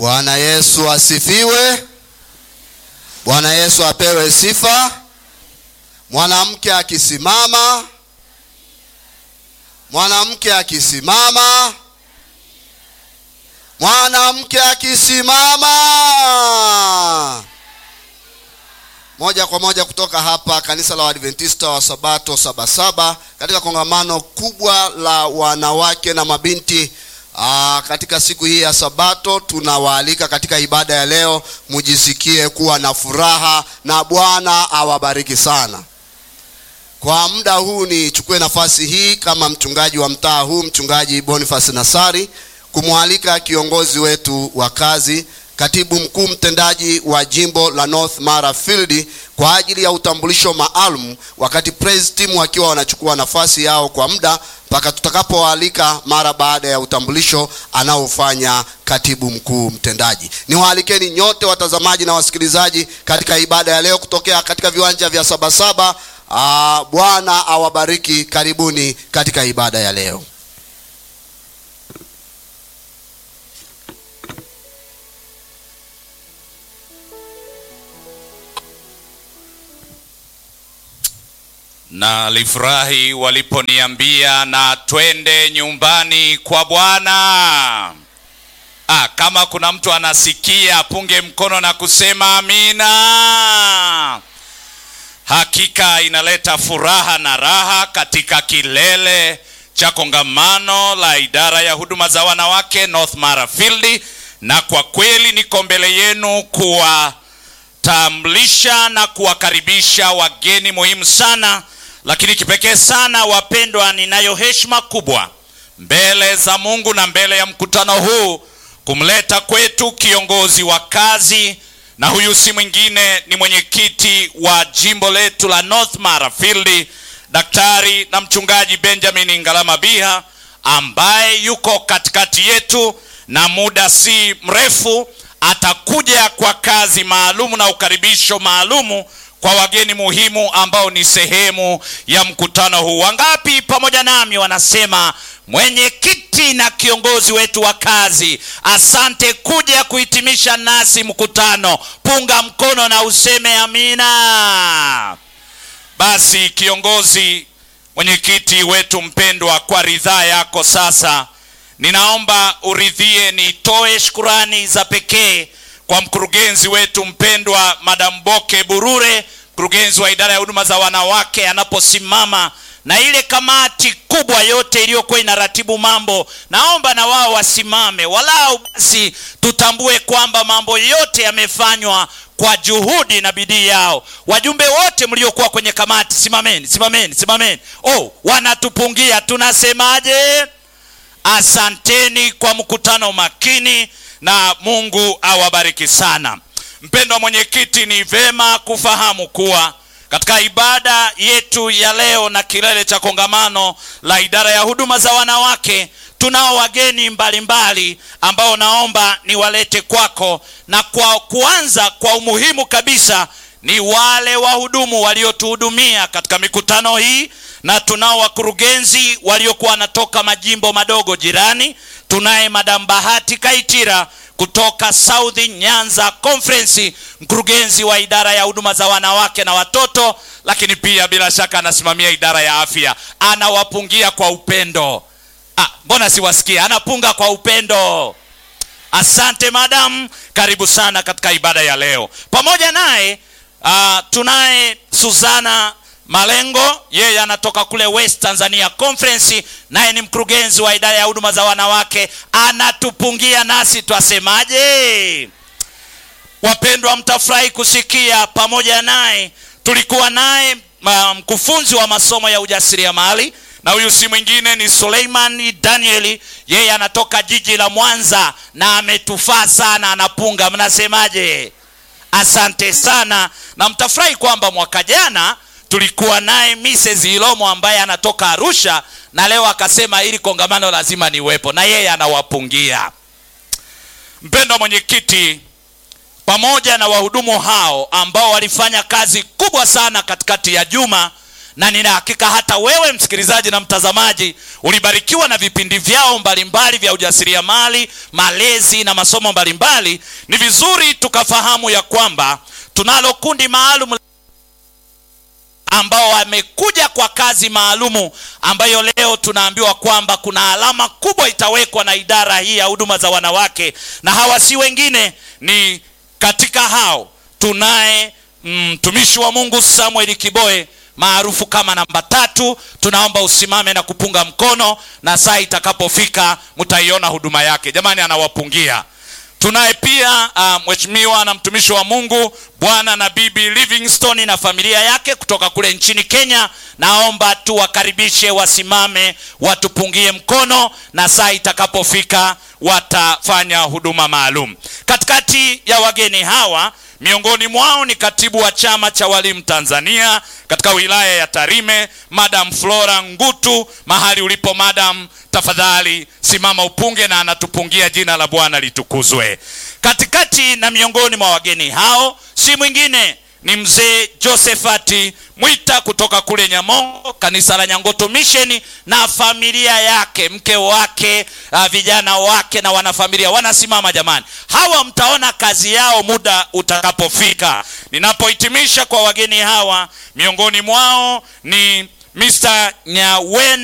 Bwana Yesu asifiwe. Bwana Yesu apewe sifa. Mwanamke akisimama, mwanamke akisimama, mwanamke akisimama. Moja kwa moja kutoka hapa kanisa la Waadventista wa Sabato Sabasaba katika kongamano kubwa la wanawake na mabinti Aa, katika siku hii ya Sabato tunawaalika katika ibada ya leo, mujisikie kuwa na furaha na Bwana awabariki sana. Kwa muda huu nichukue nafasi hii kama mchungaji wa mtaa huu, mchungaji Boniface Nasari, kumwalika kiongozi wetu wa kazi, katibu mkuu mtendaji wa jimbo la North Mara Field kwa ajili ya utambulisho maalum, wakati praise team wakiwa wanachukua nafasi yao kwa muda mpaka tutakapowaalika mara baada ya utambulisho anaofanya katibu mkuu mtendaji. Niwaalikeni nyote watazamaji na wasikilizaji katika ibada ya leo kutokea katika viwanja vya Sabasaba. Aa, Bwana awabariki. Karibuni katika ibada ya leo. na alifurahi waliponiambia na twende nyumbani kwa Bwana. Ah, kama kuna mtu anasikia apunge mkono na kusema amina. Hakika inaleta furaha na raha katika kilele cha kongamano la idara ya huduma za wanawake North Mara Field, na kwa kweli niko mbele yenu kuwatambulisha na kuwakaribisha wageni muhimu sana lakini kipekee sana wapendwa, ninayo heshima kubwa mbele za Mungu na mbele ya mkutano huu kumleta kwetu kiongozi wa kazi, na huyu si mwingine ni mwenyekiti wa jimbo letu la North Mara Field, daktari na mchungaji Benjamin Ngalama Biha, ambaye yuko katikati yetu na muda si mrefu atakuja kwa kazi maalumu na ukaribisho maalumu kwa wageni muhimu ambao ni sehemu ya mkutano huu. Wangapi pamoja nami wanasema mwenyekiti na kiongozi wetu wa kazi, asante kuja kuhitimisha nasi mkutano. Punga mkono na useme amina. Basi kiongozi, mwenyekiti wetu mpendwa, kwa ridhaa yako sasa ninaomba uridhie nitoe shukurani za pekee kwa mkurugenzi wetu mpendwa Madam Boke Burure, mkurugenzi wa idara ya huduma za wanawake, anaposimama na ile kamati kubwa yote iliyokuwa inaratibu mambo. Naomba na wao wasimame, walau basi tutambue kwamba mambo yote yamefanywa kwa juhudi na bidii yao. Wajumbe wote mliokuwa kwenye kamati, simameni, simameni, simameni. Oh, wanatupungia, tunasemaje? Asanteni kwa mkutano makini na Mungu awabariki sana. Mpendwa mwenyekiti, ni vema kufahamu kuwa katika ibada yetu ya leo na kilele cha kongamano la idara ya huduma za wanawake tunao wageni mbalimbali ambao naomba niwalete kwako, na kwa kuanza kwa umuhimu kabisa ni wale wahudumu waliotuhudumia katika mikutano hii, na tunao wakurugenzi waliokuwa wanatoka majimbo madogo jirani. Tunaye Madam Bahati Kaitira kutoka South Nyanza Conference, mkurugenzi wa idara ya huduma za wanawake na watoto, lakini pia bila shaka anasimamia idara ya afya. Anawapungia kwa upendo. Ah, mbona siwasikia? Anapunga kwa upendo. Asante madam, karibu sana katika ibada ya leo. Pamoja naye uh, tunaye Suzana Malengo, yeye anatoka kule West Tanzania Conference, naye ni mkurugenzi wa idara ya huduma za wanawake, anatupungia nasi twasemaje? Wapendwa, mtafurahi kusikia. Pamoja naye tulikuwa naye mkufunzi wa masomo ya ujasiriamali, na huyu si mwingine ni Suleiman Danieli, yeye anatoka jiji la Mwanza na ametufaa sana, anapunga. Mnasemaje? Asante sana, na mtafurahi kwamba mwaka jana tulikuwa naye Mrs. Ilomo ambaye anatoka Arusha na leo akasema hili kongamano lazima niwepo, na yeye anawapungia. Mpendwa mwenyekiti, pamoja na wahudumu hao ambao walifanya kazi kubwa sana katikati ya juma na nina hakika hata wewe msikilizaji na mtazamaji ulibarikiwa na vipindi vyao mbalimbali vya ujasiriamali malezi na masomo mbalimbali ni vizuri tukafahamu ya kwamba tunalo kundi maalum ambao wamekuja kwa kazi maalumu ambayo leo tunaambiwa kwamba kuna alama kubwa itawekwa na idara hii ya huduma za wanawake na hawa si wengine ni katika hao tunaye mtumishi mm, wa mungu samuel kiboe maarufu kama namba tatu tunaomba usimame na kupunga mkono na saa itakapofika mtaiona huduma yake jamani anawapungia tunaye pia uh, mheshimiwa na mtumishi wa mungu bwana na bibi livingstone na familia yake kutoka kule nchini kenya naomba tuwakaribishe wasimame watupungie mkono na saa itakapofika watafanya huduma maalum katikati ya wageni hawa miongoni mwao ni katibu wa chama cha walimu tanzania katika wilaya ya tarime madam flora ngutu mahali ulipo madam tafadhali simama upunge na anatupungia jina la bwana litukuzwe katikati na miongoni mwa wageni hao si mwingine ni mzee josefati mwita kutoka kule nyamongo kanisa la nyangoto misheni na familia yake mke wake uh, vijana wake na wanafamilia wanasimama jamani hawa mtaona kazi yao muda utakapofika ninapohitimisha kwa wageni hawa miongoni mwao ni mr nyawen